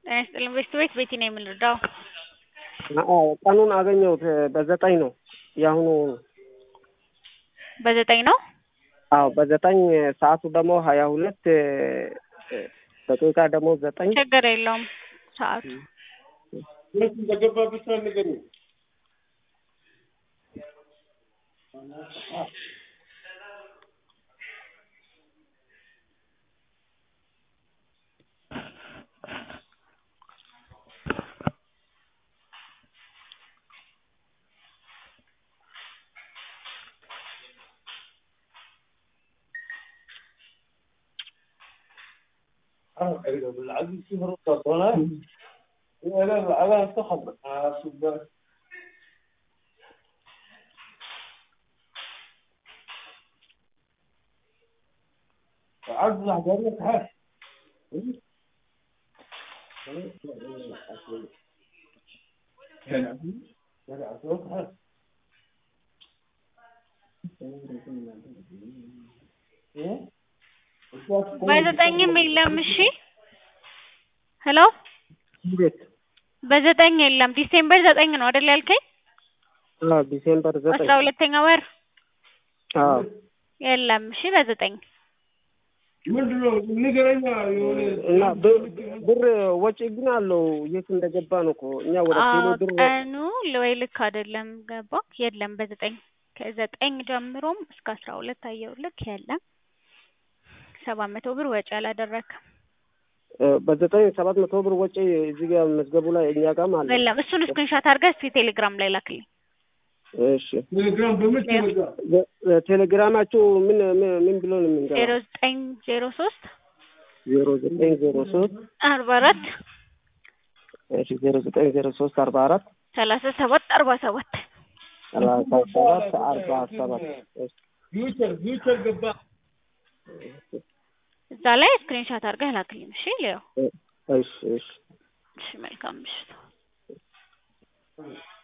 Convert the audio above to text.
ጤና ይስጥልኝ ቤት ቤት ቤቲ ነው የምንረዳው። አዎ ቀኑን አገኘሁት በዘጠኝ ነው የአሁኑ በዘጠኝ ነው። አዎ በዘጠኝ ሰዓቱ ደግሞ ሀያ ሁለት ደቂቃ ደግሞ ዘጠኝ ችግር የለውም ሰዓቱ ሁለት እንደገባ ብቻ ንገሩ። العزيز في فرصة طلع لا على انتخب سباك عزز حضرتك هاي በዘጠኝም የለም። እሺ ሄሎ እንዴት በዘጠኝ የለም። ዲሴምበር ዘጠኝ ነው አይደል ያልከኝ? አዎ ዲሴምበር ዘጠኝ አስራ ሁለተኛ ወር አዎ የለም። እሺ በዘጠኝ ምንድነው ንገረኛ የሆነ እና ብ- ብር ወጪ ግን አለው የት እንደገባ ነው እኮ እኛ ወደ ቴሌ ብር ቀኑ ወይ ልክ አይደለም ገባ የለም። በዘጠኝ ከዘጠኝ ጀምሮም እስከ አስራ ሁለት አየሁልክ የለም። ሰባት መቶ ብር ወጪ አላደረክም። እ፣ በዘጠኝ ሰባት መቶ ብር ወጪ እዚህ ጋር መዝገቡ ላይ እኛ ጋርም አለ። የለም። እሱን ስክሪንሻት አድርገህ እስኪ ቴሌግራም ላይ ላክልኝ። እሺ ቴሌግራም በምን ተዘጋ? እ፣ ቴሌግራማችሁ ምን ምን ምን ብሎ ነው ዜሮ የምንገባው? ዘጠኝ ዜሮ ሶስት ዜሮ ዘጠኝ ዜሮ ሶስት አርባ አራት እሺ ዜሮ ዘጠኝ ዜሮ ሶስት አርባ አራት ሰላሳ ሰባት አርባ ሰባት ሰላሳ ሰባት አርባ ሰባት እሺ ፊውቸር ፊውቸር ገባ እዛ ላይ ስክሪንሻት አድርገህ ላክልኝ። እሺ ሌው እሺ እሺ እሺ መልካም ምሽት።